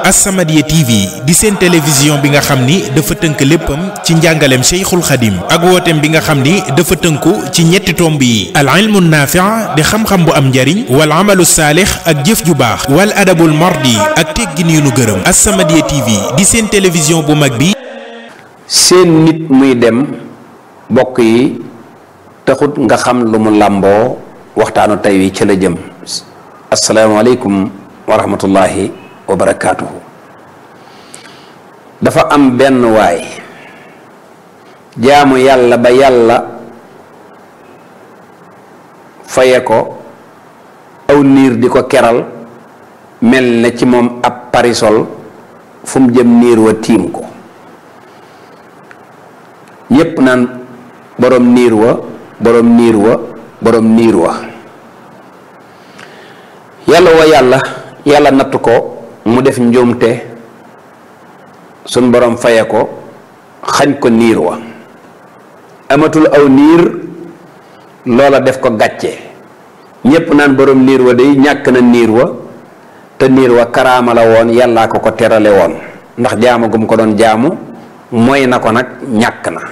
As-Samadiyya TV di seen télévision bi nga xam ni dafa tënk léppam ci njàngaleem Cheikhul Khadim ak wooteem bi nga xam ni dafa tënku ci ñetti tomb yi al ilmu naafi' di xam-xam bu am njariñ wal amalu saalix ak jëf ju baax wal adabul mardi ak teggin yu nu gërëm As-Samadiyya TV di seen télévision bu mag bi seen nit muy dem bokk yi taxut nga xam lu mu làmboo waxtaanu tey wi ci la jëm asalaamaaleykum wa rahmatullahi wa barakaatuhu dafa am benn waay jaamu yàlla ba yàlla faye ko aw niir di ko keral mel na ci moom ab parisol fu mu jëm niir wa tiim ko ñépp naan boroom niir wa boroom niir wa boroom niir wa yàlla wa yàlla yàlla natt ko mu def njuumte suñ boroom faye ko xañ ko niir wa amatul aw niir loola def ko gàcce ñépp naan boroom niir wa day ñàkk na niir wa te niir wa karaama la woon yàllaa ko ko terale woon ndax jaamu gum ko doon jaamu mooy na ko nag ñàkk na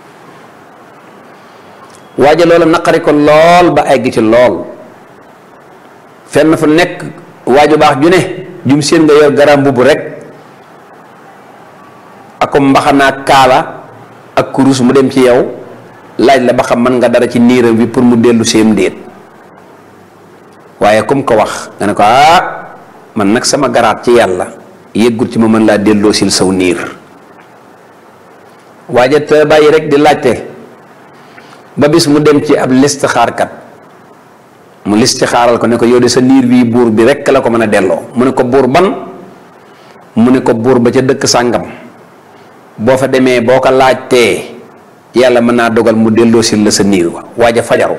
waaja loola naqari ko lool ba egg ci lool fenn fu nekk waaju baax ju ne jum seen nga yor garam mbubb rek ako mbaxanaa kaala ak kurus mu dem ci yow laaj la ba xam mën nga dara ci niiram bi pour mu dellu seem déet waaye comme ko wax nga ne ko ah man nag sama garaat ci yàlla yëggul ci ma mën laa delloo sil saw niir waaja te bàyyi rek di laajte ba bis mu dem ci ab listixaarkat mu listixaaral ko ne ko yow de sa niir bii buur bi rekk la ko mën a delloo mu ne ko buur ban mu ne ko buur ba ca dëkk sàngam boo fa demee boo ko laajtee yàlla mën naa dogal mu delloo sil la sa niir wa waaja fajaru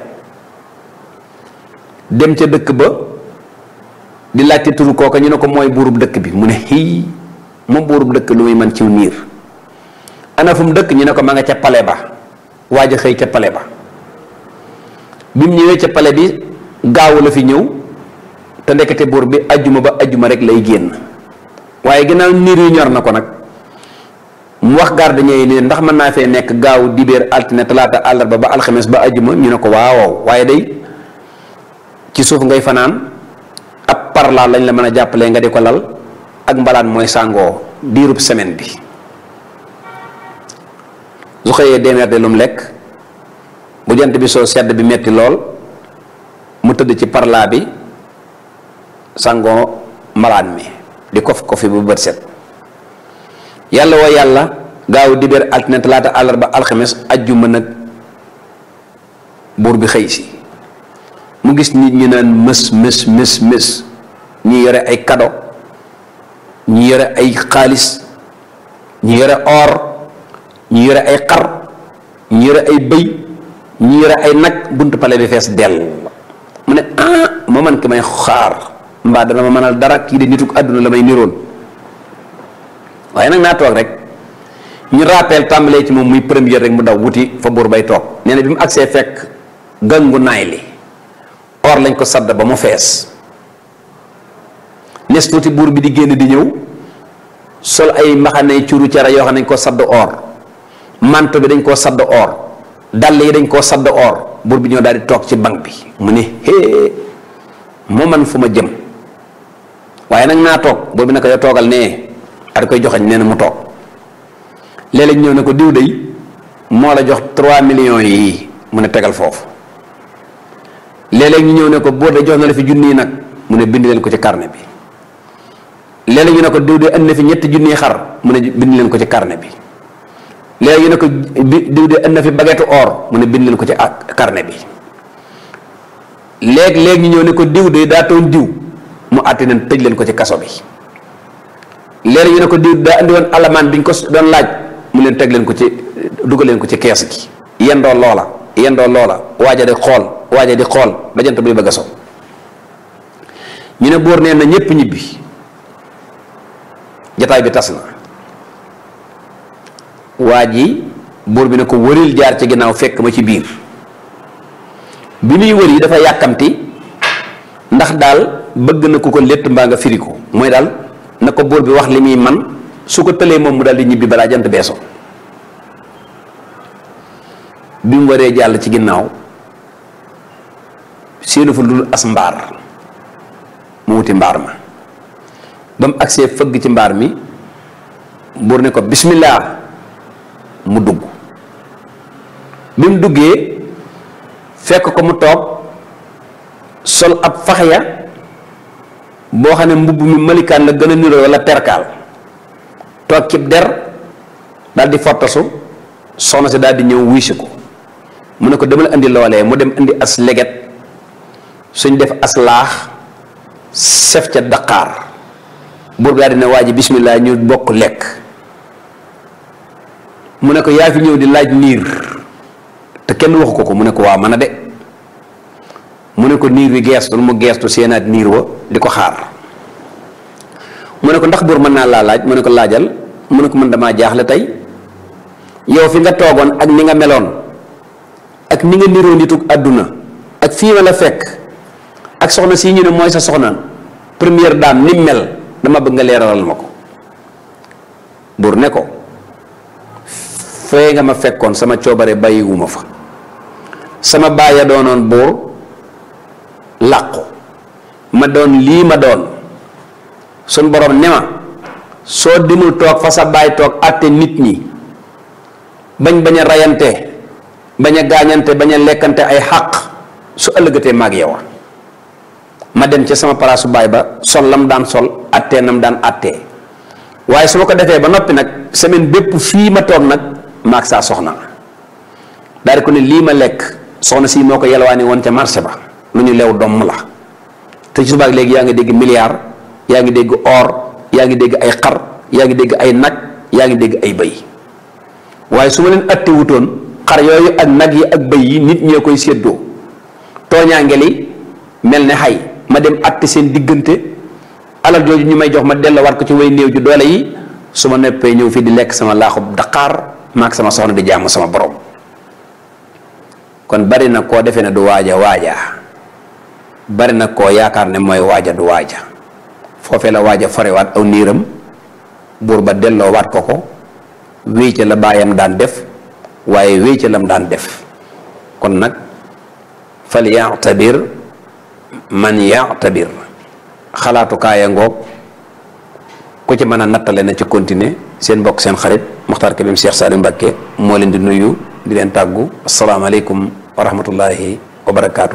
dem ca dëkk ba di laajte turu kooka ñu ne ko mooy buurub dëkk bi mu ne xii moom buurub dëkk lu muy man ciw niir ana fu mu dëkk ñu ne ko ma nga ca pale ba waaj a xëy ca pale ba bi mu ñëwee ca pale bi gaawu la fi ñëw te ndekete buur bi ajjuma ba ajjuma rek lay génn waaye ginnaaw niir yu ñor na ko nag mu wax garde ñëw ni ndax mën naa fee nekk gaaw dibéer altine talaata àllarba ba alxames ba ajjuma ñu ne ko waaw waaye day ci suuf ngay fanaan ab parla lañ la mën a jàppalee nga di ko lal ak mbalaan mooy sàngoo diirub semaine bi su xëyee demeer de lu mu lekk bu jant bi soo sedd bi metti lool mu tëdd ci parla bi sangoo mbalaan mi di kof kofi bu bët set yàlla woo yàlla gaaw dibéer altine talaata àllarba alxames ajjuma nag buur bi xëy si mu gis nit ñi naan mës mës mës mës ñi yore ay kado ñi yore ay xaalis ñi yore or ñi yore ay xar ñi yore ay bëy ñi yore ay nag buntu pale bi fees dell mu ne ah ma man ki may xaar mbaa dana ma mënal dara kii de nituk àdduna la may niroon waaye nag naa toog rek ñu rappel tàmbalee ci moom muy première rek mu daw wuti fa buur bay toog nee na bi mu agsee fekk gangu naay li or lañ ko sadd ba mu fees nes tuuti buur bi di génn di ñëw sol ay mbaxane curu cara yoo xam ne dañ koo sadd or manto bi dañ koo sadd or dàll yi dañ koo sadd or buur bi ñëw daal di toog ci bank bi mu ne hee moo man fu ma jëm waaye nag naa toog buur bi naka yow toogal nee at koy joxañ nee na mu toog léeg-léeg ñëw ne ko diw day moo la jox 3 millions yi mu ne tegal foofu léeg-léeg ñu ñëw ne ko buur de jox na la fi junni nag mu ne bind leen ko ci carnet bi léeg-léeg ñu ne ko diw de indi na fi ñetti junni xar mu ne bind leen ko ci carnet bi léegi ñu ne ko diw de indi na fi baguette or mu ne bind leen ko ci carnet bi léegi léegi ñu ñëw ne ko diw de daa toon diw mu àtte leen tëj leen ko ci kaso bi léegi ñu ne ko diw daa indi woon alamaan bi ñu ko doon laaj mu leen teg leen ko ci dugal leen ko ci kees gi yendoo loola yendoo loola waaja di xool waaja di xool ba jant buy bëgg a so ñu ne buur nee na ñépp ñibbi jataay bi tas na waa ji buur bi ne ko wëril jaar ci ginnaaw fekk ma ci biir bi muy wër yi dafa yàkkamti ndax daal bëgg na ku ko létt mbaa nga firi ko mooy daal na ko buur bi wax li muy man su ko tëlee moom mu daal di ñibbi balaa jant beesoo bi mu waree jàll ci ginnaaw séenu fa dul as mbaar mu wuti mbaar ma ba mu agsee fëgg ci mbaar mi buur ne ko bismillah mu dugg bi mu duggee fekk ko mu toog sol ab faxya boo xam ne mbubb mi malikaan la gën a niroo wala terkaal toog cib der daal di fottasu soxna si daal di ñëw wuy si ko mu ne ko demal indi loolee mu dem indi as leget suñ def as laax sef ca daqaar buur bi daal di ne waa ji bismillah ñu bokk lekk mu ne ko yaa fi ñëw di laaj niir te kenn waxu ko ko mu ne ko waa mën a de mu ne ko niir wi geestul mu geestu seenaat niir wa di ko xaar mu ne ko ndax buur mën naa laa laaj mu ne ko laajal mu ne ko mën damaa jaaxle tey yow fi nga toogoon ak ni nga meloon ak ni nga niroo nitug àdduna ak fii ma la fekk ak soxna si ñu ne mooy sa soxna première dame ni mel dama bëgg nga leeralal ma ko buur ne ko fee nga ma fekkoon sama coobare bàyyiwuma fa sama baay a doonoon buur làqu ma doon lii ma doon suñ borom ne ma soo dimul toog fa sa baay toog àtte nit ñi bañ bañ a rayante bañ a gaañante bañ a lekkante ay xàq su ëllëgatee maag yow ma dem ca sama palaasu baay ba sol lam daan sol àttee nam daan àttee waaye su ma ko defee ba noppi nag semaine bépp fii ma toog nag maag saa soxna daal di ko ne lii ma lekk soxna si moo ko yelwaani woon ca marché ba lu ñu lew domm la te ci subaak léegi yaa ngi dégg milliard yaa ngi dégg or yaa ngi dégg ay xar yaa ngi dégg ay nag yaa ngi dégg ay bëy waaye su ma leen atte wutoon xar yooyu ak nag yi ak bëy yi nit ñee koy séddoo tooñaange li mel ne xay ma dem atte seen diggante alal jooju ñu may jox ma delloowaat ko ci way néew ju doole yi su ma neppee ñëw fii di lekk sama laaxub daqaar maag sama soxna di jaamu sama borom kon bari na koo defee ne du waaja waaja bari na koo yaakaar ne mooy waaja du waaja foofee la waaja forewaat aw niiram buur ba delloo waat ko ko wéy ca la baayam daan def waaye wéy ca lam daan def kon nag fal yaatabir man yaatabir xalaatu kaaya ngoog ku ci mën a nattale na ci continuer seen mbokk seen xarit Muxtaar Kebem Cheikh Saliou Mbacké moo leen di nuyu di leen tàggu asalaamaaleykum wa rahmatullahi wa barakaatu.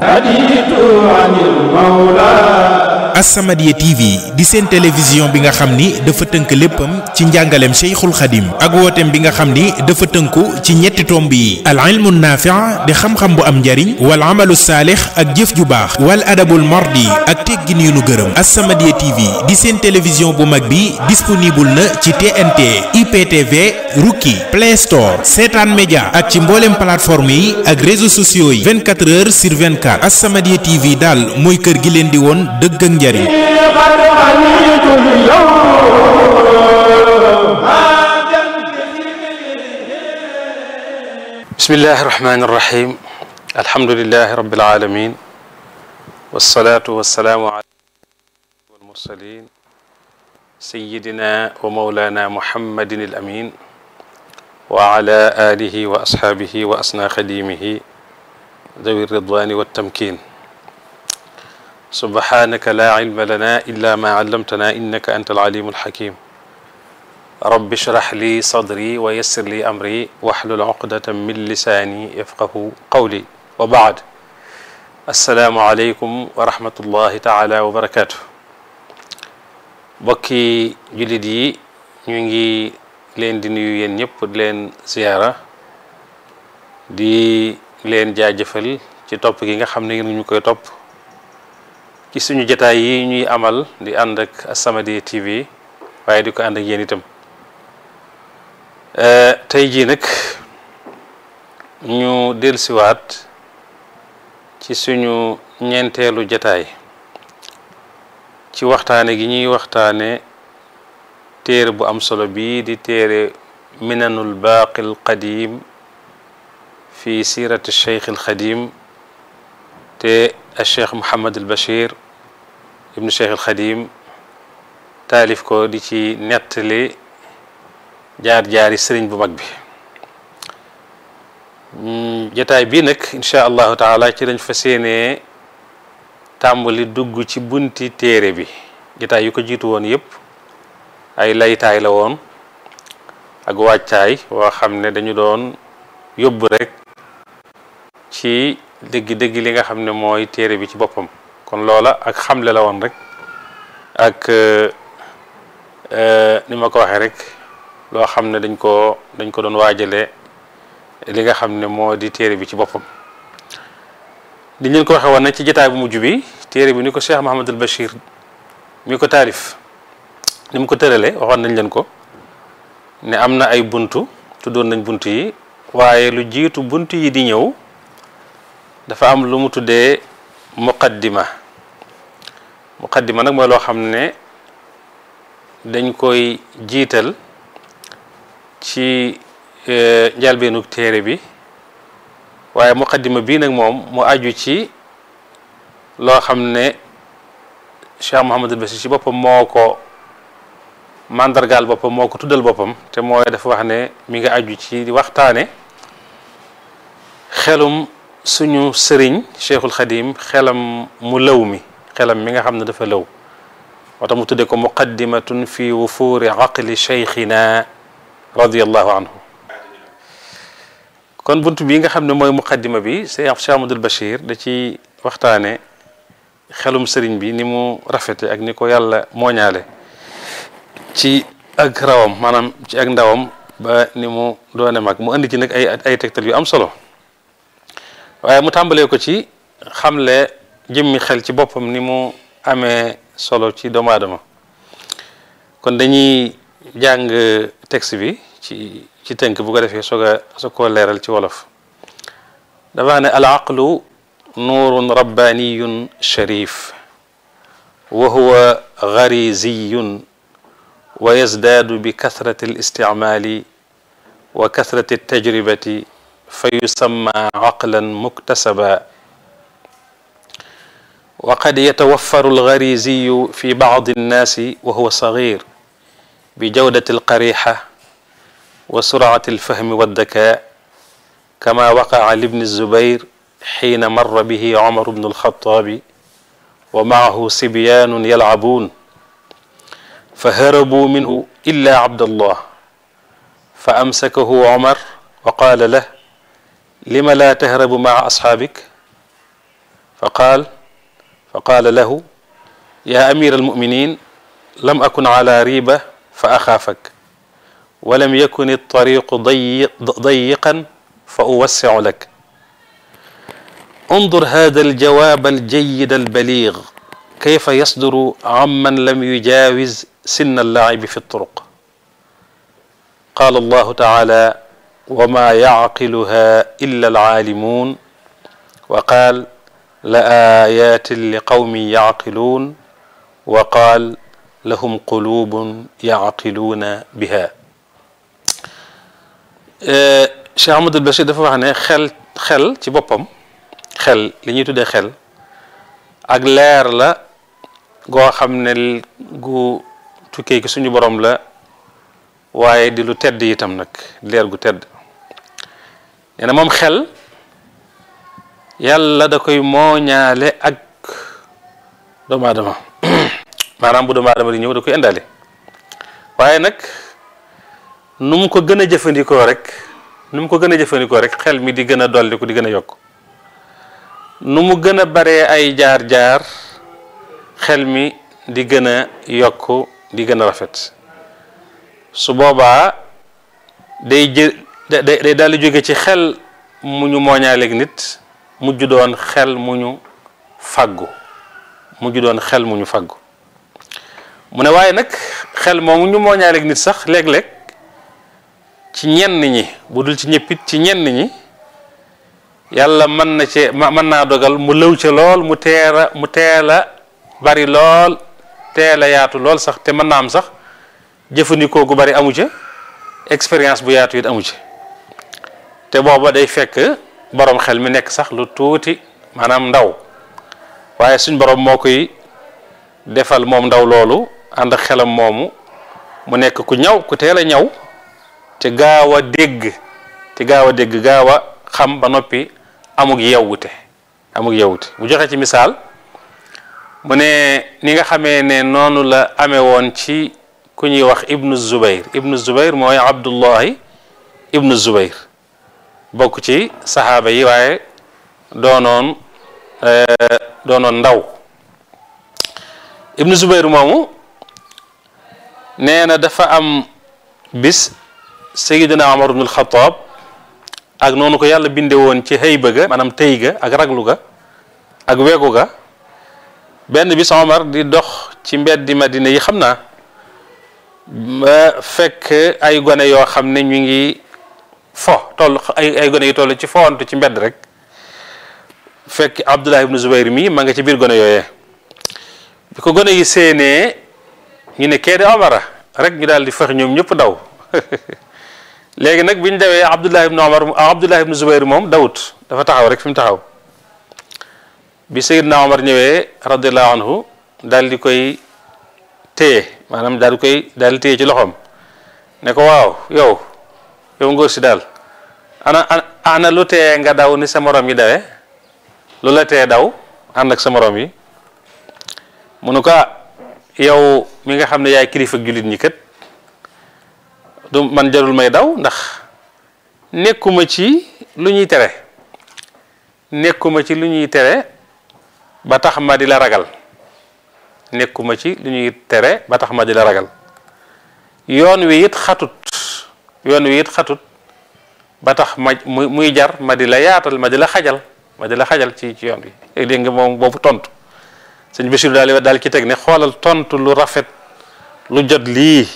As-Samadiyya TV di seen télévision bi nga xam ni dafa tënk léppam ci njàngaleem Cheikhul Khadim ak wooteem bi nga xam ni dafa tënku ci ñetti tomb yi al ilmu naafi' di xam-xam bu am njariñ wal amalu saalix ak jëf ju baax wal adabul mardi ak teggin yu nu gërëm As-Samadiyya TV di seen télévision bu mag bi disponible na ci TNT IPTV Rookie Play Store Seetaan Média ak ci mboolem plateforme yi ak réseaux sociaux yi 24 heures sur 24 As-Samadiyya TV daal mooy kër gi leen di woon dëgg ak njariñ bismillahi irrahmani irrahim alhamdulilahi rabilalamin walsalatu walsalaamu ala walmursalin sayidina wa maulana muhammadin alamin wa ala alihi wa ashaabihi wa asna xadimihi dawi ridwani waltamkin subhanaka la ilma lana illa ma allamtana innaka anta alalimu alhakim rabbi shrah li sadri wa yassir li amri wahlul uqdatan min lisaani yafqahu qawli wa baad assalaamu aleykum wa rahmatullahi taala wa barakatuh bokki jullit yi ñu ngi leen di nuyu yéen ñëpp di leen ziyaara di leen jaajëfal ci topp gi nga xam ne ngeen ñu koy topp ci suñu jotaay yi ñuy amal di ànd ak As-Samadiyya TV waaye di ko ànd ak yéen itam tey jii nag ñu dellusiwaat ci suñu ñeenteelu jataay ci waxtaane gi ñuy waxtaane téere bu am solo bii di téere minanul baaqil qadim fi sirati cheikh al xadim te al cheikh Mouhamad al Bachir ibnu cheikh al xadim taalif ko di ci nettali jaar-jaari sëriñ bu mag bi jataay bii nag incha allahu taala ci lañ fas yéenee tàmbali dugg ci bunti téere bi jataay yu ko jiitu woon yépp ay laytaay la woon ak wàccaay woo xam ne dañu doon yóbbu rek ci dëgg-dëgg li nga xam ne mooy téere bi ci boppam kon loola ak xamle la woon rek ak ni ma ko waxee rek loo xam ne dañ ko dañ ko doon waajale li nga xam ne moo di téere bi ci boppam di leen ko waxee woon nag ci jotaay bu mujj bi téere bi ni ko Cheikh Mahamadul Bachir mi ko taarif ni mu ko tërale waxoon nañ leen ko ne am na ay buntu tuddoon nañ buntu yi waaye lu jiitu buntu yi di ñëw dafa am lu mu tuddee muqaddima muqaddima nag mooy loo xam ne dañ koy jiital ci njalbeenu téere bi waaye muqaddima bii nag moom mu aju ci loo xam ne Cheikh Mouhamadul Bachir ci boppam moo ko mandargaal boppam moo ko tuddal boppam te mooy dafa wax ne mi nga aju ci waxtaane xelum suñu sëriñ Cheikhul Xadim xelam mu lëw mi xelam mi nga xam ne dafa lëw moo tax mu tudde ko muqaddimatun fi wufuuri aqli cheikhina radiallahu anhu kon bunt bi nga xam ne mooy muqaddima bi Cheikh Cheikh Amadou Bachir da ci waxtaane xelum sëriñ bi ni mu rafete ak ni ko yàlla mooñaale ci ak rawam maanaam ci ak ndawam ba ni mu doone mag mu indi ci nag ay ay tegtal yu am solo waaye mu tàmbalee ko ci xamle jëmmi xel ci boppam ni mu amee solo ci doomu aadama kon dañuy jàng texte bi ci ci tënk bu ko defee soog a soog koo leeral ci wolof dafa ne al aqlu nuurun rabbaniyun sharif wa huwa gariziyun wa yazdaadu bi kathrati al isticmaali wa kathrati tajribati fa yusamma aqlan muktasaba wa qad yatawaffaru alghariziyu fi bacdi annaasi wa huwa sagir bi jawdati alqarixa wa surcati alfahmi waddaka kama waqaca libni zubair xiina marra bihi cumar bnu alxataabi wa macahu sibyaanun yalcabuun فهربوا منه إلا عبد الله فأمسكه عمر وقال له لم لا تهرب مع أصحابك فقال فقال له يا أمير المؤمنين لم أكن على ريبة فأخافك ولم يكن الطريق ضيق ضيقا فأوسع لك انظر هذا الجواب الجيد البليغ كيف يصدر عمن لم يجاوز سن اللعب في الطرق قال الله تعالى وما يعقلها إلا العالمون وقال لآيات لقوم يعقلون وقال لهم قلوب يعقلون بها Cheikh Amadou Bachir dafa wax ne xel xel ci boppam xel li ñuy tuddee xel ak leer la goo xam ne gu tukkee ki suñu borom la waaye di lu tedd itam nag leer gu tedd nee na moom xel yàlla da koy mooñaale ak doomu aadama maanaam bu doomu aadama di ñëw da koy indaale waaye nag nu mu ko gën a jëfandikoo rek nu mu ko gën a jëfandikoo rek xel mi di gën a dolliku di gën a yokk nu mu gën a baree ay jaar-jaar xel mi di gën a yokk di gën a rafet su boobaa day jë day day daal di jóge ci xel mu ñu mooñaaleeg nit mujj doon xel mu ñu fàggu mujj doon xel mu ñu fàggu mu ne waaye nag xel moomu ñu mooñaaleeg nit sax léeg-léeg ci ñenn ñi bu dul ci ñëppit ci ñenn ñi yàlla mën na ci mën naa dogal mu lëw ca lool mu teel a mu teel a bari lool teel a yaatu lool sax te mën naa am sax jëfandikoo gu bari amu ca expérience bu yaatu it amu ci te booba day fekk borom xel mi nekk sax lu tuuti maanaam ndaw waaye suñ borom moo koy defal moom ndaw loolu ànd ak xelam moomu mu nekk ku ñaw ku teel a ñaw te gaaw a dégg te gaaw a dégg gaaw a xam ba noppi amug yewwute amug yewwute bu joxe ci misaal mu ne ni nga xamee ne noonu la amee woon ci ku ñuy wax ibnu zubayr ibnu zubayr mooy abdullahi ibnu zubayr bokk ci saxaaba yi waaye doonoon doonoon ndaw ibnu zubayr moomu nee na dafa am bis sayidina omar ibnul xataab ak noonu ko yàlla binde woon ci xëyba ga maanaam tëy ga ak raglu ga ak wegu ga benn bis omar di dox ci mbeddi madina yi xam naa ba fekk ay gone yoo xam ne ñu ngi fo toll ay ay gone yi toll ci fowantu ci mbedd rek fekk abdullah ibnu zubayr mi ma nga ci biir gone yooyee bi ko gone yi séenee ñu ne kee di omara rek ñu daal di fex ñoom ñëpp daw léegi nag bi ñu dawee abdullah ibnu omar abdullah ibnu zubayr moom dawut dafa taxaw rek fi mu taxaw bi sayidna omar ñëwee radiallahu anhu daal di koy téye maanaam daal di koy daal di téye ci loxoom ne ko waaw yow yow ngóor si daal ana ana lu tee nga daw ni sa morom yi dawee lu la tee daw ànd ak sa morom yi mu ne ko yow mi nga xam ne yaay kilifa jullit ñi kat du man jarul may daw ndax nekkuma ci lu ñuy tere nekkuma ci lu ñuy tere ba tax ma di la ragal nekkuma ci lu ñuy tere ba tax ma di la ragal yoon wi it xatut yoon wi it xatut ba tax ma muy muy jar ma di la yaatal ma di la xajal ma di la xajal ci ci yoon wi dégg nga moom boobu tontu sëñ Bachir daal daal ci teg ne xoolal tontu lu rafet lu jot lii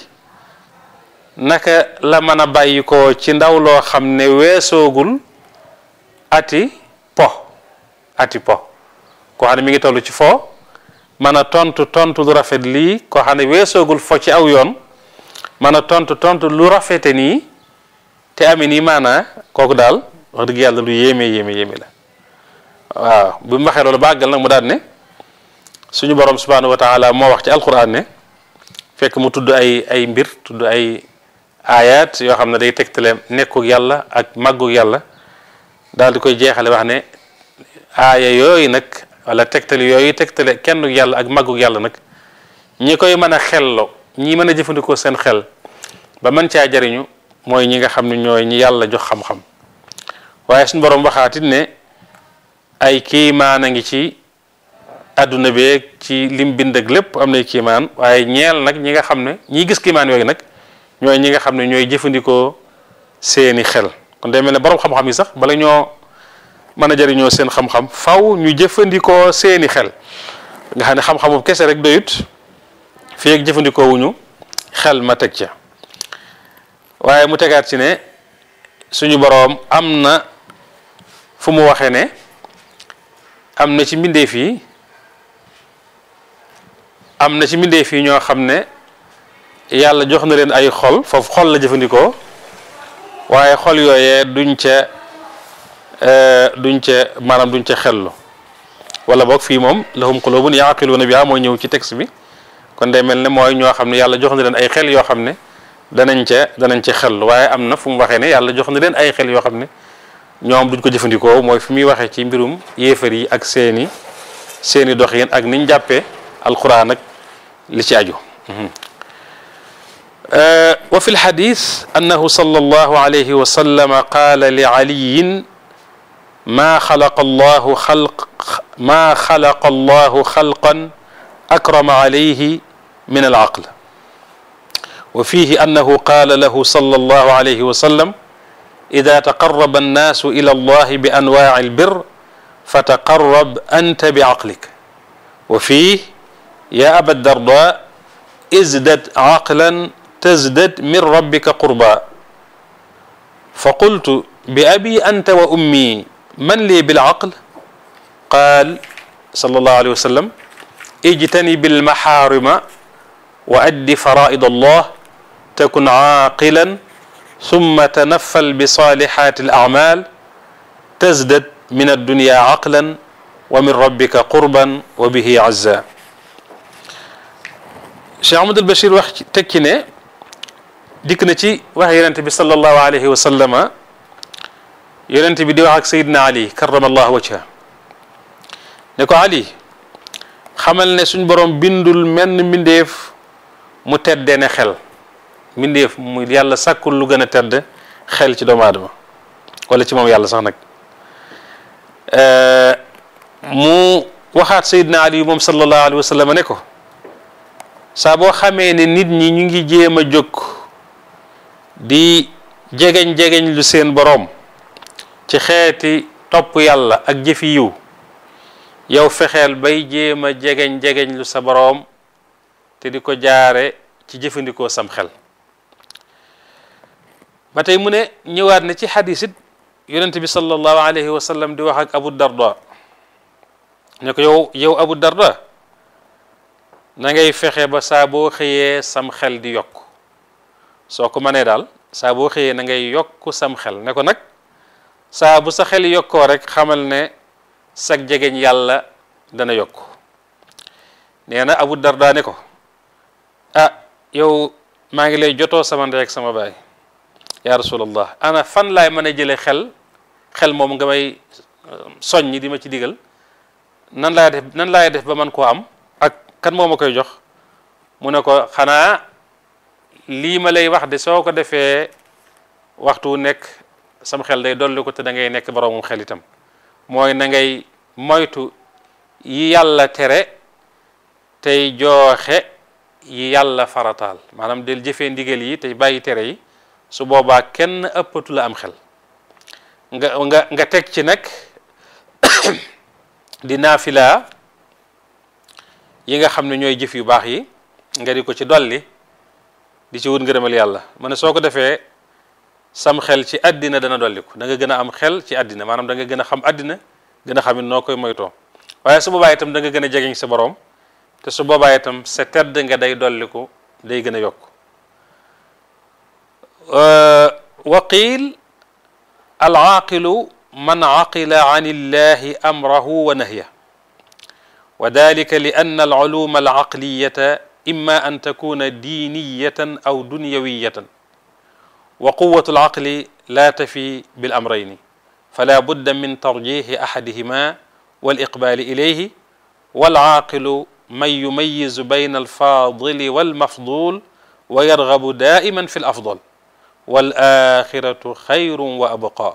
naka la mën a bàyyi ko ci ndaw loo xam ne weesoogul ati po ati po koo xam ne mi ngi toll ci foo mën a tontu tontu lu rafet lii koo xam ne weesoogul fo ci aw yoon mën a tontu tontu lu rafete nii te amee nii maanaa kooku daal wax dëgg yàlla lu yéeme yéeme yéeme la waaw bu mu waxee loolu bàggal nag mu daal ne suñu borom subhanahu wa taala moo wax ci alquran ne fekk mu tudd ay ay mbir tudd ay ayat yoo xam ne day tegtale nekkuk yàlla ak màgguk yàlla daal di koy jeexale wax ne aaya yooyu nag wala tegtale yooyu tegtale kenn yàlla ak màgguk yàlla nag ñi koy mën a xello ñi mën a jëfandikoo seen xel ba mën caa jariñu mooy ñi nga xam ne ñooy ñi yàlla jox xam-xam waaye suñu borom waxaatit ne ay kiimaan a ngi ci àdduna beeg ci lim bind ak lépp am nay kiimaan waaye ñeel nag ñi nga xam ne ñiy gis kiimaan yooyu nag ñooy ñi nga xam ne ñooy jëfandikoo seeni xel kon day mel ne borom xam-xam yi sax bala ñoo mën a jariñoo seen xam-xam faw ñu jëfandikoo seeni xel nga xam ne xam-xamu kese rek doyut fii ak jëfandikoo wuñu xel ma teg ca waaye mu tegaat ci ne suñu boroom am na fu mu waxee ne am na ci mbindeef yi am na ci mbindeef yi ñoo xam ne yàlla jox na leen ay xol foofu xol la jëfandikoo waaye xol yooyee duñ ca duñ ca maanaam duñ ca xellu wala boog fii moom lahum qulubun yaqiluuna biha mooy ñëw ci texte bi kon day mel ne mooy ñoo xam ne yàlla jox na leen ay xel yoo xam ne danañ ca danañ ca xellu waaye am na fu mu waxee ne yàlla jox na leen ay xel yoo xam ne ñoom duñ ko jëfandikoo mooy fi muy waxee ci mbirum yéefar yi ak seeni seeni doxin ak niñ jàppee alquran ak li ci aju wa fi lxadis annahu sallallahu alayhi wa sallama qaala li caliyin maa xalaqa allahu xalq maa xalaqa allahu xalqan akrama alayhi min alaql wa fihi annahu qaala lahu sallallahu alayhi wa sallam ida taqarraba annaasu ila allahi bi anwaaci albir fataqarrab anta biaqlik wa fiih ya aba darda ازدد عقلا تزدد من ربك قربا فقلت بأبي أنت وأمي من لي بالعقل قال صلى الله عليه وسلم اجتنب المحارم وأد فرائض الله تكن عاقلا ثم تنفل بصالحات الأعمال تزدد من الدنيا عقلا ومن ربك قربا وبه عزا Cheikh Ahmadul Bachir wax ci teg ci ne dikk na ci wax yonente bi sallallahu alayhi wa sallama yonente bi di wax ak Seydina Ali karamallahu wajha ne ko Ali xamal ne suñ borom bindul menn mbindeef mu teddee ne xel mbindeef mu yàlla sàkkul lu gën a tedd xel ci doomu aadama wala ci moom yàlla sax nag mu waxaat Seydina Ali moom sallallahu alayhi wa sallam ne ko saa boo xamee ne nit ñi ñu ngi jéem a jóg di jegeñ jegeñ lu seen boroom ci xeeti topp yàlla ak jëfi yiw yow fexeel bay jéem a jegeñ jegeñ lu sa boroom te di ko jaare ci jëfandikoo sam xel ba tey mu ne ñëwaat na ci xadis it yonent bi sallallahu alayhi wa sallam di wax ak abu darda ne ko yow yow abu darda na ngay fexe ba saa boo xëyee sam xel di yokk soo ko mënee daal saa boo xëyee na ngay yokk sam xel ne ko nag saa bu sa xel yokkoo rek xamal ne sag jegeñ yàlla dana yokk nee na abu darda ne ko ah yow maa ngi lay jotoo sama ndey ak sama baay ya rasulallah ana fan laay mën a jëlee xel xel moom nga may soññi di ma ci digal nan laay def nan laay def ba man koo am ak kan moo ma koy jox mu ne ko xanaa lii ma lay wax de soo ko defee waxtu nekk sam xel day dolli ko te da ngay nekk boroomum xel itam mooy na ngay moytu yi yàlla tere tey jooxe yi yàlla farataal maanaam del jëfee ndigal yi tey bàyyi tere yi su boobaa kenn ëppatu la am xel nga nga nga teg ci nag di naafila yi nga xam ne ñooy jëf yu baax yi nga di ko ci dolli di ci wut ngërëmal yàlla ma ne soo ko defee sam xel ci àddina dana dolliku da nga gën a am xel ci àddina maanaam da nga gën a xam àddina gën a xam it noo koy moytoo waaye su boobaa itam da nga gën a jegeñ sa borom te su boobaa itam sa tedd nga day dolliku day gën a yokk wa qiil al aaqilu man aqila an illahi amrahu wa nahya wa dalika li anna al uluma al aqliyata imma an takuna diiniyatan aw dunyawiyatan wa quwatu al aqli la tafi bil amrayni fala budda min tarjihi ahadihima wal iqbali ilayhi wal aaqilu man yumayizu bayna al fadili wal mafdul wa yargabu daiman fi l afdal wal axiratu xayrun wa abqa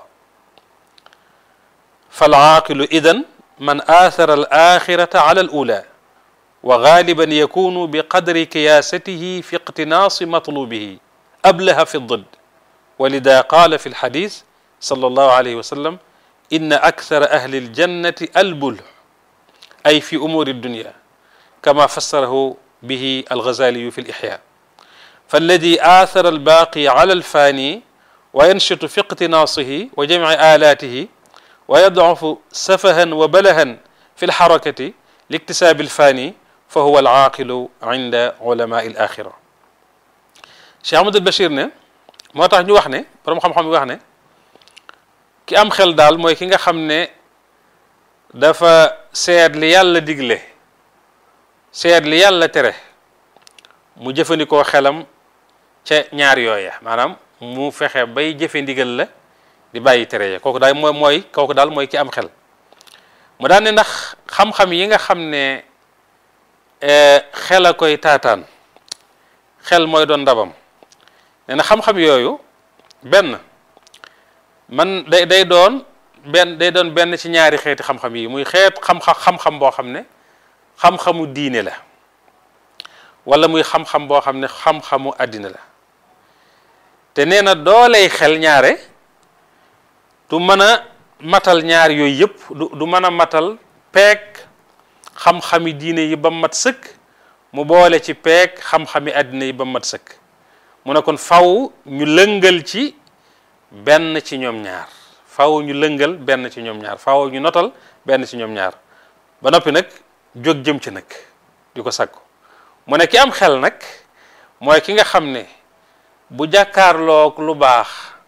fal aaqilu idan man athara al axirata ala al ula wa galiban yakunu bi qadri kiyaasatihi fi iqtinaasi matlubihi ablaha fi ddid walida qaala fi lxadis sallallahu alayhi wa sallam inna akthara ahli aljannati albulh ay fi umuri dunya kama fassarahu bihi alghazaliyu fi lixya فالذي آثر الباقي على الفاني وينشط في اقتناصه وجمع آلاته ويضعف سفها وبلها في الحركة لاكتساب الفاني فهو العاقل عند علماء الآخرة Cheikh Ahmadul Bachir ne moo tax ñu wax ne borom xam-xam yi wax ne ki am xel daal mooy ki nga xam ne dafa seet li yàlla digle seet li yàlla tere mu jëfandikoo xelam ca ñaar yooya maanaam mu fexe bay jëfe ndigal la di bàyyi tere ya kooku daal mooy mooy kooku daal mooy ki am xel mu daan ne ndax xam-xam yi nga xam ne xel a koy taataan xel mooy doon ndabam nee na xam-xam yooyu benn man day day doon benn day doon benn ci ñaari xeeti xam-xam yi muy xeet xam-xam xam-xam boo xam ne xam-xamu diine la wala muy xam-xam boo xam ne xam-xamu àddina la te nee na dooley xel ñaare du mën a matal ñaar yooyu yëpp du du mën a matal peeg xam-xami diine yi ba mat sëkk mu boole ci peeg xam-xami àddina yi ba mat sëkk mu ne kon faw ñu lëngal ci benn ci ñoom ñaar faw ñu lëngal benn ci ñoom ñaar faw ñu notal benn ci ñoom ñaar ba noppi nag jóg jëm ci nag di ko sakku mu ne ki am xel nag mooy ki nga xam ne bu jàkkaarloog lu baax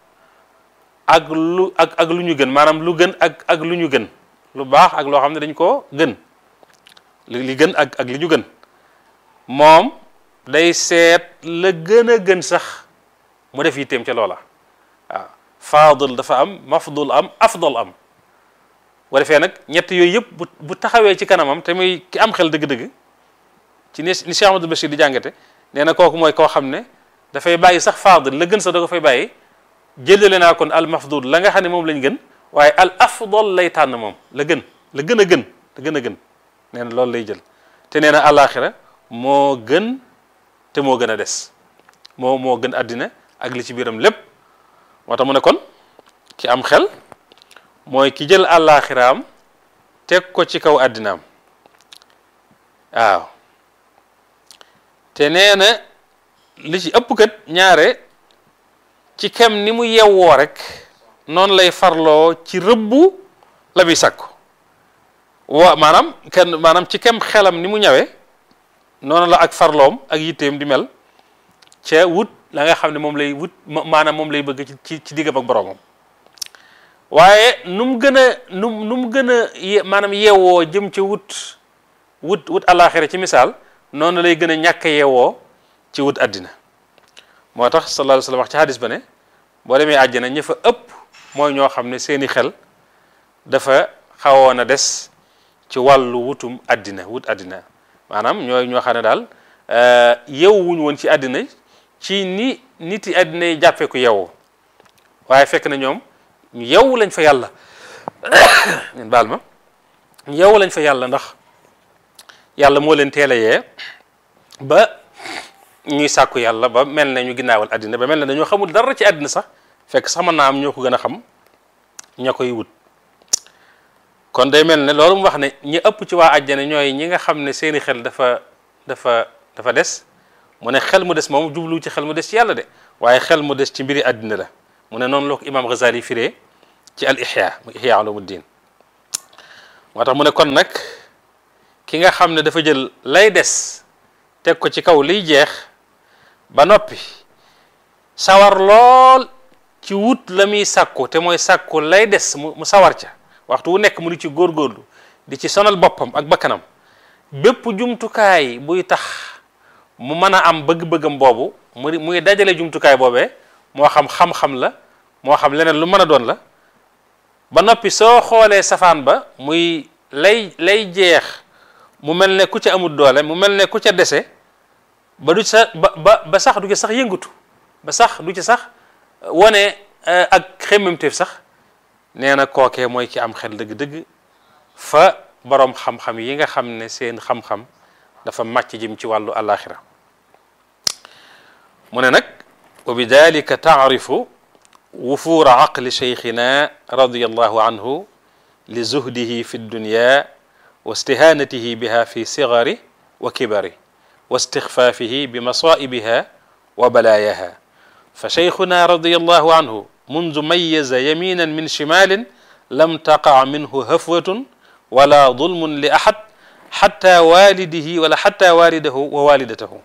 ak lu ak ak lu ñu gën maanaam lu gën ak ak lu ñu gën lu baax ak loo xam ne dañ koo gën li li gën ak ak li ñu gën moom day seet la gën a gën sax mu def yitteem ca loola waaw faadil dafa am mafdul am afdal am bu defee nag ñett yooyu yëpp bu bu taxawee ci kanamam te muy ki am xel dëgg-dëgg ci ni ni Cheikh Amadou Bachir di jàngate nee na kooku mooy koo xam ne dafay bàyyi sax faadil la gën sax da ko fay bàyyi jëlale naa kon al mafdul la nga xam ne moom lañ gën waaye al afdal lay tànn moom la gën la gën a gën la gën a gën nee na loolu lay jël te nee na àllaaxira moo gën te moo gën a des moo moo gën àddina ak li ci biiram lépp moo tax mu ne kon ki am xel mooy ki jël àllaaxiraam teg ko ci kaw àddinaam waaw te nee na li ci ëpp kat ñaare ci kem ni mu yewwoo rek noonu lay farloo ci rëbbu la muy sàkku wa maanaam kenn maanaam ci kem xelam ni mu ñawee noonu la ak farloom ak yitteem di mel ca wut la nga xam ne moom lay wut maanaam moom lay bëgg ci ci diggam ak boroomam waaye nu mu gën a nu nu mu gën a maanaam yeewoo jëm ca wut wut wut àllaaxira ci misaal noonu lay gën a ñàkk a yeewoo ci wut àddina moo tax sallallahu alayhi wa sallam wax ci hadis ba ne boo demee àjjana ña fa ëpp mooy ñoo xam ne seeni xel dafa xawoon a des ci wàllu wutum àddina wut àddina maanaam ñooy ñoo xam ne daal yeewuñu woon ci àddina ci ni nit yi àddina yi jàppee ko yeewu waaye fekk na ñoom ñu yeewu lañ fa yàlla ngeen baal ma ñu yeewu lañ fa yàlla ndax yàlla moo leen teel a yee ba ñuy sàkku yàlla ba mel ne ñu ginnaawal àddina ba mel ne dañoo xamul dara ci àddina sax fekk sax mën naa am ñoo ko gën a xam ña koy wut kon day mel ne loolu mu wax ne ñi ëpp ci waa àjjana ñooy ñi nga xam ne seeni xel dafa dafa dafa des mu ne xel mu des moom jublu ci xel mu des ci yàlla de waaye xel mu des ci mbiri àddina la mu ne noonu la ko imaam Ghazali firee ci al ihya mu ihya ulumuddin moo tax mu ne kon nag ki nga xam ne dafa jël lay des teg ko ci kaw liy jeex ba noppi sawar lool ci wut la muy sàkku te mooy sàkku lay des mu mu sawar ca waxtu wu nekk mu di ci góorgóorlu di ci sonal boppam ak bakkanam bépp jumtukaay buy tax mu mën a am bëgg-bëggam boobu mu muy dajale jumtukaay boobee moo xam xam-xam la moo xam leneen lu mën a doon la ba noppi soo xoolee safaan ba muy lay lay jeex mu mel ne ku ca amul doole mu mel ne ku ca dese ba du sa ba ba ba sax du ci sax yëngatu ba sax du ci sax wane ak xemmemteef sax nee na kookee mooy ki am xel dëgg-dëgg fa boroom xam-xam yi nga xam ne seen xam-xam dafa màcc jëm ci wàllu alaxira mu ne nag wa bi dalika taarifu wufuura aqli cheikhina radiallahu anhu li zuhdihi fi dunya wa istihanatihi biha fi sigari wa kibari wa istixfaafihi bi masaibiha wa balaayaha fa cheikhuna radiallahu anhu mundu mayaza yaminan min shimalin lam taqa minhu hafwatun wala dulmun li ahad xatta walidihi wala xatta walidahu wa walidatahu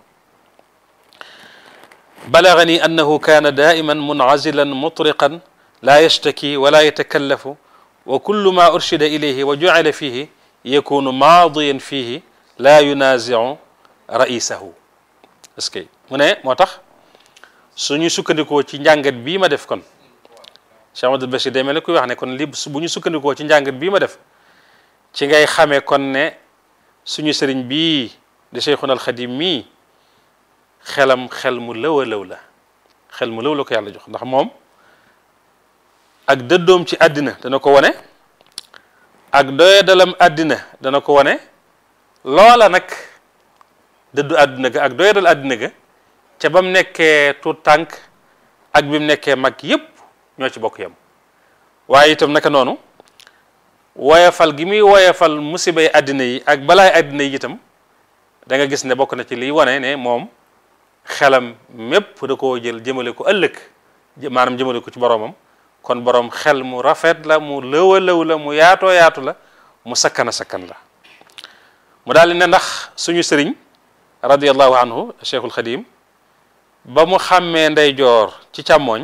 balagani annahu kaana daiman muncazilan mutriqan la yashtaki wala yatakallafu wa kullu ma urshida ilayhi wa jucila fihi yakunu maadiyan fihi la yunazicu raisahu est ce que mu ne moo tax suñu sukkandikoo ci njàngat bii ma def kon Cheikh Amadou Bachir day mel ne kuy wax ne kon li bu ñu sukkandikoo ci njàngat bii ma def ci ngay xamee kon ne suñu sëriñ bii di Cheikhuna al Xadim mii xelam xel mu lëw a lëw la xel mu lëw la ko yàlla jox ndax moom ak dëddoom ci àddina dana ko wane ak doyadalam àddina dana ko wane loola nag dëddu àddina ga ak doyadal àddina ga ca ba mu nekkee tuut tànk ak bi mu nekkee mag yépp ñoo ci bokk yam waaye itam naka noonu woyafal gi muy woyafal musibay àddina yi ak balaay àddina yi itam da nga gis ne bokk na ci liy wane ne moom xelam mépp da koo jël jëmale ko ëllëg maanaam jëmale ko ci boroomam kon boroom xel mu rafet la mu lëw a lëw la mu yaatoo yaatu la mu sakkan a sakkan la mu daal ne ndax suñu sëriñ radiallahu anhu cheikhul xadim ba mu xàmmee ndeyjoor ci càmmooñ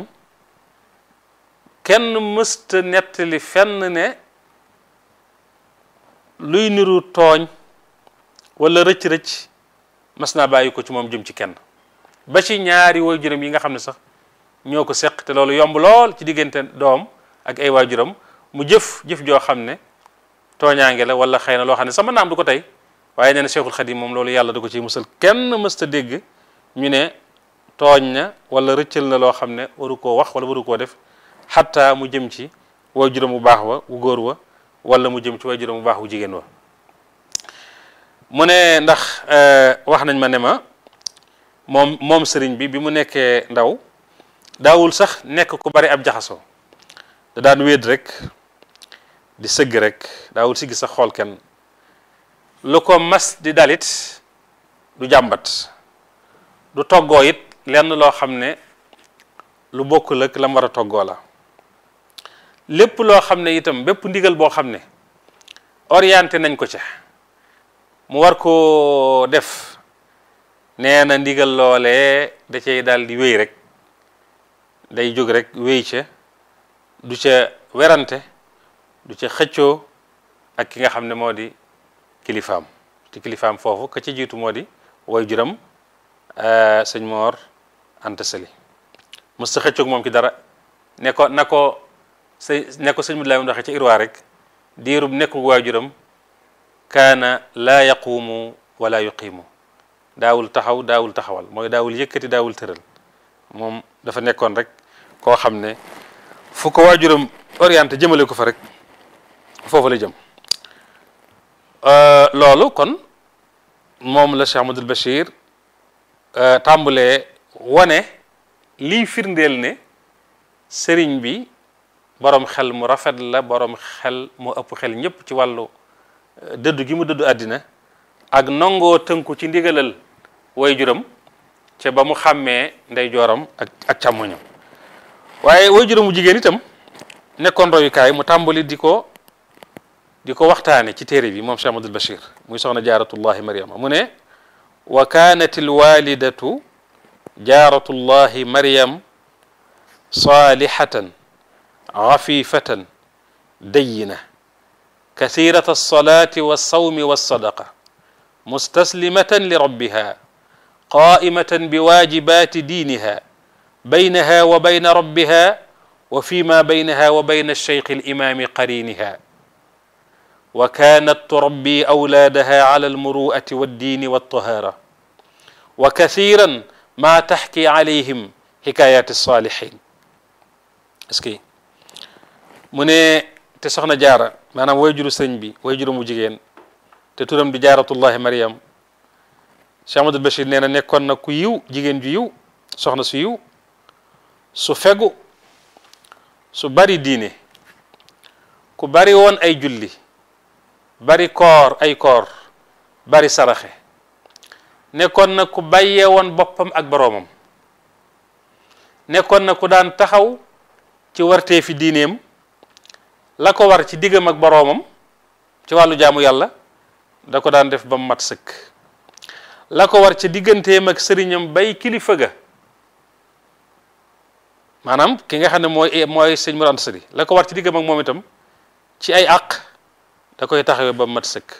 kenn mësta nettali fenn ne luy niru tooñ wala rëcc-rëcc mas naa bàyyi ko ci moom jëm ci kenn ba ci ñaari waajuram yi nga xam ne sax ñoo ko seq te loolu yomb lool ci diggante doom ak ay waajuram mu jëf jëf joo xam ne tooñaange la wala xëy na loo xam ne sama naam du ko tey waaye nee na Cheikhul Khadim moom loolu yàlla du ko ciy musal kenn mësta dégg ñu ne tooñ na wala rëccal na loo xam ne waru koo wax wala waru koo def xatta mu jëm ci waajuram bu baax wa wu góor wa wala mu jëm ci waajuram bu baax wu jigéen wa mu ne ndax wax nañ ma ne ma moom moom sëriñ bi bi mu nekkee ndaw daawul sax nekk ku bari ab jaxasoo da daan wéet rek di sëgg rek daawul siggi sax xool kenn lu ko mas di dalit du jàmbat du toggoo it lenn loo xam ne lu bokkul ak la mu war a toggoo la lépp loo xam ne itam bépp ndigal boo xam ne orienté nañ ko ca mu war koo def nee na ndigal loolee da cay daal di wéy rek day jóg rek wéy ca du ca werante du ca xëccoo ak ki nga xam ne moo di kilifaam te kilifaam foofu ka ci jiitu moo di way juram sëñ Moor Anta Sali mës ta xëccoog moom ki dara ne ko na ko sëñ ne ko sëñ Mudlaay mu waxee ca irwaa rek diirub nekkul waajuram kaana laa yaquumu wala yuqiimu daawul taxaw daawul taxawal mooy daawul yëkkati daawul tëral moom dafa nekkoon rek koo xam ne fu ko waajuram orienté jëmale ko fa rek foofu la jëm loolu kon moom la Cheikh Ahmadul Bachir tàmbalee wane liy firndeel ne sëriñ bi borom xel mu rafet la borom xel mu ëpp xel ñëpp ci wàllu dëddu gi mu dëddu àddina ak nangoo tënku ci ndigalal way juram ca ba mu xàmmee ndey jooram ak ak càmmoñam waaye way juram mu jigéen itam nekkoon royukaay mu tàmbali di ko di ko waxtaane ci téere bi moom Cheikh Ahmadul Bachir muy soxna jaaratullahi mariama mu ne wa kaanat alwalidatu jaaratullahi mariam salihatan afifatan dayina كثيرة الصلاة والصوم والصدقة مستسلمة لربها قائمة بواجبات دينها بينها وبين ربها وفيما بينها وبين الشيخ الإمام قرينها وكانت تربي أولادها على المروءة والدين والطهارة وكثيرا ما تحكي عليهم حكايات الصالحين اسكي من تسخنا جارة maanaam way juru sëñ bi way juru mu jigéen te turam di jaaratullahi mariam Cheikh Ahmadul Bachir nee na nekkoon na ku yiw jigéen ju yiw soxna su yiw su fegu su bari diine ku bari woon ay julli bari koor ay koor bari saraxe nekkoon na ku bàyyee woon boppam ak boroomam nekkoon na ku daan taxaw ci wartee fi diineem la ko war ci diggam ak boroomam ci wàllu jaamu yàlla da ko daan def ba mu mat sëkk la ko war ci digganteem ak sëriñam bay kilifa ga maanaam ki nga xam ne mooy mooy sëñ Mor Anta Sali la ko war ci diggam ak moom itam ci ay àq da koy taxawee ba mu mat sëkk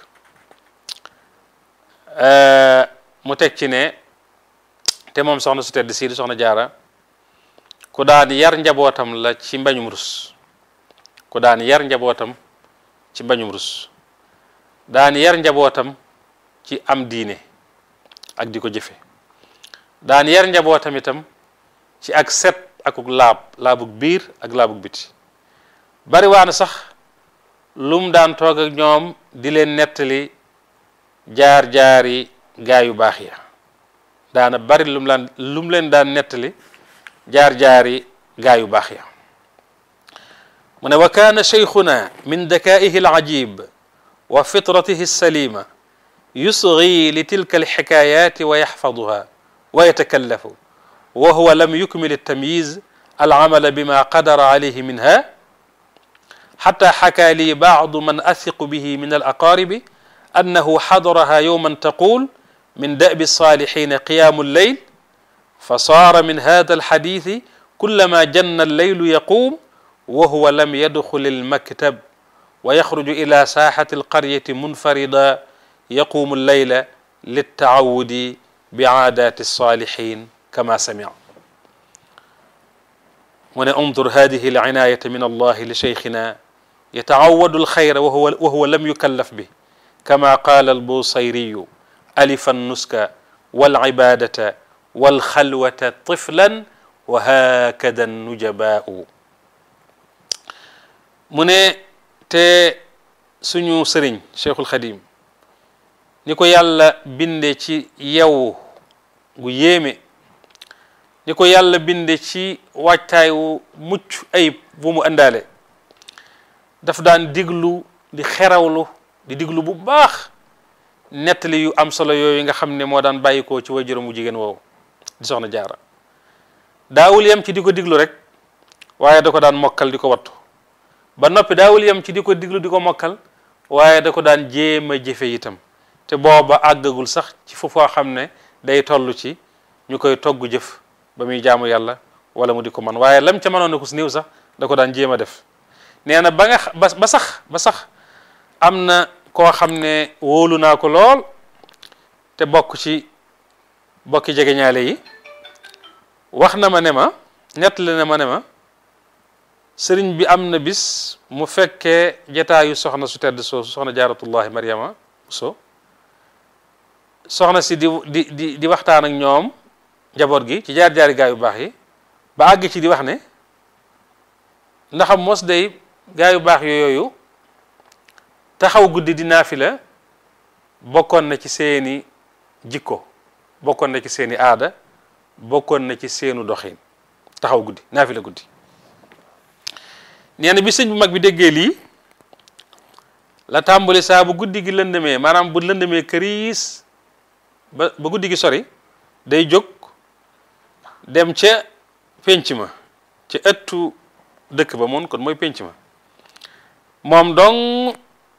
mu teg ci ne te moom soxna su tedd sii di soxna jaara ku daan yar njabootam la ci mbañum rus ku daan yar njabootam ci mbañum rus daan yar njabootam ci am diine ak di ko jëfe daan yar njabootam itam ci ak set akuk laab laabug biir ak laabug biti bari waana sax lum daan toog ak ñoom di leen nettali jaar-jaari gaa yu baax ya daana bari lum laan lum leen daan nettali jaar-jaari gaa yu baax ya من وكان شيخنا من ذكائه العجيب وفطرته السليمة يصغي لتلك الحكايات ويحفظها ويتكلف وهو لم يكمل التمييز العمل بما قدر عليه منها حتى حكى لي بعض من أثق به من الأقارب أنه حضرها يوما تقول من دأب الصالحين قيام الليل فصار من هذا الحديث كلما جن الليل يقوم وهو لم يدخل المكتب ويخرج إلى ساحة القرية منفردا يقوم الليل للتعود bi aadaati salihin kama samia mu ne undur hadihi alcinayata min allahi li cheikhina yataawadu alxayra wa huwa wa huwa lam yukallaf bi kama qaala albusayriyu alifa nuska walcibadata walxalwata tiflan wa hakada nujabaau mu ne te suñu sëriñ cheikhul xadim ni ko yàlla binde ci yew gu yéeme ni ko yàlla binde ci waajtaay wu mucc ayib bu mu àndaale daf daan diglu di xerawlu di diglu bu baax nettali yu am solo yooyu nga xam ne moo daan bàyyikoo ci waajuram mu jigéen woowu di soxna jaara daawul yem ci di ko diglu rek waaye da ko daan mokkal di ko wattu ba noppi daawul yem ci di ko diglu di ko mokkal waaye da ko daan jéem a jëfe itam te booba àggagul sax ci foofu xam ne day toll ci ñu koy togg jëf ba muy jaamu yàlla wala mu di ko man waaye lam ca mënoon na ko si néew sax da ko daan jéem a def nee na ba nga ba ba sax ba sax am na koo xam ne wóolu naa ko lool te bokk ci bokki jegeñaale yi wax na ma ne ma nettali na ma ne ma sëriñ bi am na bis mu fekkee jataayu soxna su tedd soosu soxna jaaratullahi mariama so soxna si di di di di waxtaan ak ñoom njaboot gi ci jaar-jaari gaa yu baax yi ba àgg ci di wax ne ndaxam mos day gaa yu baax yooyu taxaw guddi di naafila bokkoon na ci seeni jikko bokkoon na ci seeni aada bokkoon na ci seenu doxin taxaw guddi naafila guddi nee na bi sëñ bu mag bi déggee lii la tàmbali saa bu guddi gi lëndëmee maanaam bu lëndëmee këriis ba ba guddi gi sori day jóg dem ca pénc ma ca ëttu dëkk ba moom kon mooy pénc ma moom dong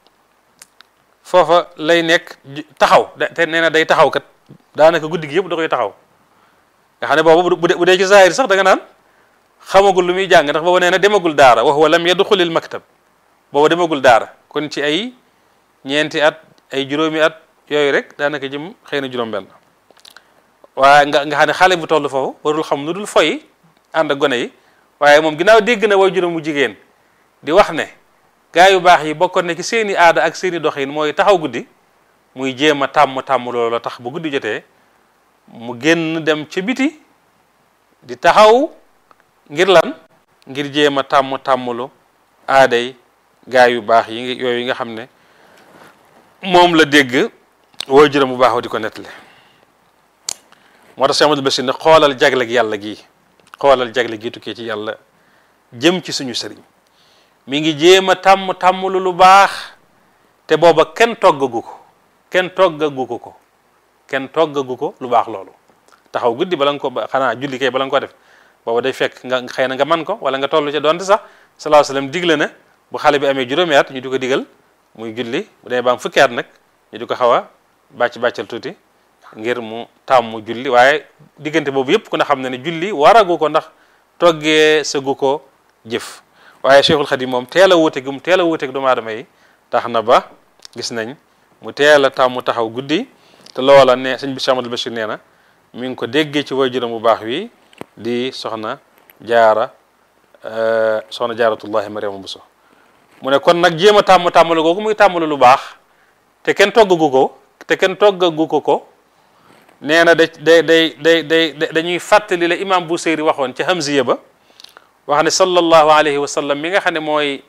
foofa lay nekk taxaw te nee na day taxaw kat daanaka guddi gi yëpp da koy taxaw nga xam ne boobu bu dee ci zahir sax da nga naan xamagul lu muy jàng ndax booba nee na demagul daara wa huwa lam yadxulil maktab booba demagul daara kon ci ay ñeenti at ay juróomi at yooyu rek daanaka jëm xëy na juróom-benn waaye nga nga xam ne xale bu toll foofu warul xam nu dul foy ànd ak gone yi waaye moom ginnaaw dégg na way juróom mu jigéen di wax ne gaa yu baax yi bokkoon ne ci seeni aada ak seeni doxin mooy taxaw guddi muy jéem a tàmm tàmm loolu la tax bu guddi jotee mu génn dem ca biti di taxaw ngir lan ngir jéem a tàmm tàmmlu aaday gaa yu baax yi yooyu nga xam ne moom la dégg wooy juróom bu baax wa di ko nettali moo tax Cheikh Amadou Bachir ne xoolal jagleeg yàlla gi xoolal jagle gi tukkee ci yàlla jëm ci suñu sëriñ mi ngi jéem a tàmm tàmmlu lu baax te booba kenn toggagu ko kenn toggagu ko ko kenn toggagu ko lu baax loolu taxaw guddi bala nga ko xanaa julli kay bala nga ko def booba day fekk nga xëy na nga man ko wala nga toll ca donte sax sallallahu alayhi wasallam digle na bu xale bi amee juróomi at ñu di ko digal muy julli bu demee ba am fukki at nag ñu di ko xaw a bàcc bàccal tuuti ngir mu tàmm julli waaye diggante boobu yëpp ku ne xam ne ne julli waragu ko ndax toggee sëggu ko jëf waaye Cheikhul Khadim moom teel a wuute gi mu teel a wuuteeg doomu aadama yi tax na ba gis nañ mu teel a tàmm taxaw guddi te loola ne sëñ bi Cheikh Amadou Bachir nee na mi ngi ko déggee ci waajuram bu baax wi di soxna jaara soxna jaaratullahi mariama buso mu ne kon nag jéem a tàmm tàmmalu googu muy tàmmalu lu baax te kenn toggagu ko te kenn toggagu ko ko nee na da day day day day dañuy fàttali la imam Buseyri waxoon ci Hamziya ba wax ne sallallahu alayhi wa sallam mi nga xam ne mooy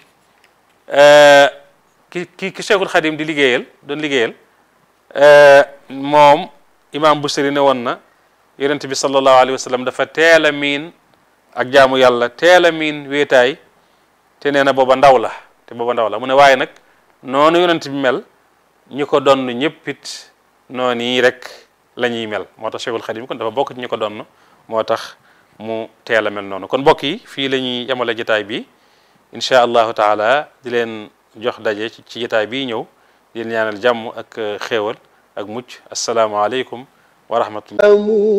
ki ki ki Cheikhul Khadim di liggéeyal doon liggéeyal moom imam Buseyri ne woon na yonent bi sallallahu alayhi wa sallam dafa teel a miin ak jaamu yàlla teel a miin wéetaay te nee na booba ndaw la te booba ndaw la mu ne waaye nag noonu yonent bi mel ñi ko donn ñëpp it noonu yi rek la ñuy mel moo tax Cheikhul Khadim kon dafa bokk ci ñi ko donn moo tax mu teel a mel noonu kon mbokk yi fii la ñuy yemale jotaay bi incha allahu taala di leen jox daje ci jotaay bii ñëw di leen ñaanal jàmm ak xéewal ak mucc asalaamaaleykum wa rahmatullah